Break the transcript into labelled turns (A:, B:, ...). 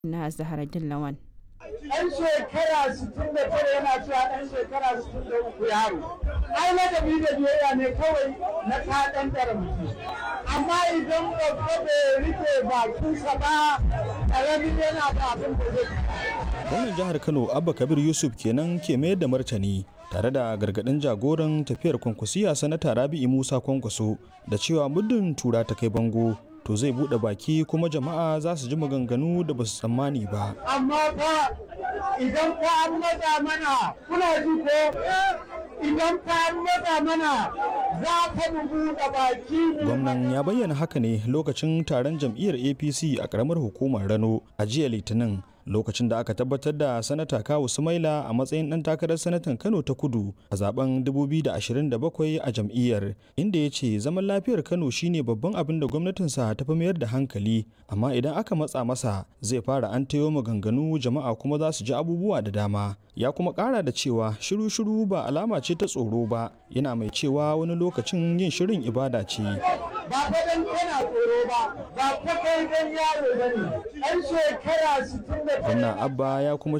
A: na Zaharaddin Lawan.
B: ɗan shekara 69 yana cewa ɗan shekara 63 yaro ai ladabi da biyayya ne kawai na kaɗan ɗara mutum amma idan babba bai rike bakinsa ba ƙaramin yana da abin da zai
C: gwamnan jihar kano abba kabir yusuf kenan ke mayar da martani tare da gargadin jagoran tafiyar kwankwasiya sanata rabi'i musa kwankwaso da cewa muddin tura ta kai bango to zai bude baki kuma jama'a za su ji maganganu da ba su tsammani ba
B: amma fa idan fa an matsa mana kuna ji ko idan fa an matsa mana za ka mu buɗe baki
C: gwamnan ya bayyana haka ne lokacin taron jam'iyyar apc a karamar hukumar rano a jiya litinin lokacin da aka tabbatar da sanata kawu sumaila a matsayin ɗan takarar sanatan kano ta kudu a zaben 2027 a jam'iyyar inda ya ce zaman lafiyar kano shine babban abin da gwamnatinsa ta fi mayar da hankali amma idan aka matsa masa zai fara an tayo maganganu jama'a kuma za su ji abubuwa da dama ya kuma ƙara da cewa shiru-shiru ba alama ce ta tsoro ba yana mai cewa wani lokacin yin shirin ibada ce
B: ba fa dan kana tsoro ba ba fa kai dan yaro bane ɗan shekara 60
C: gwamna abba ya kuma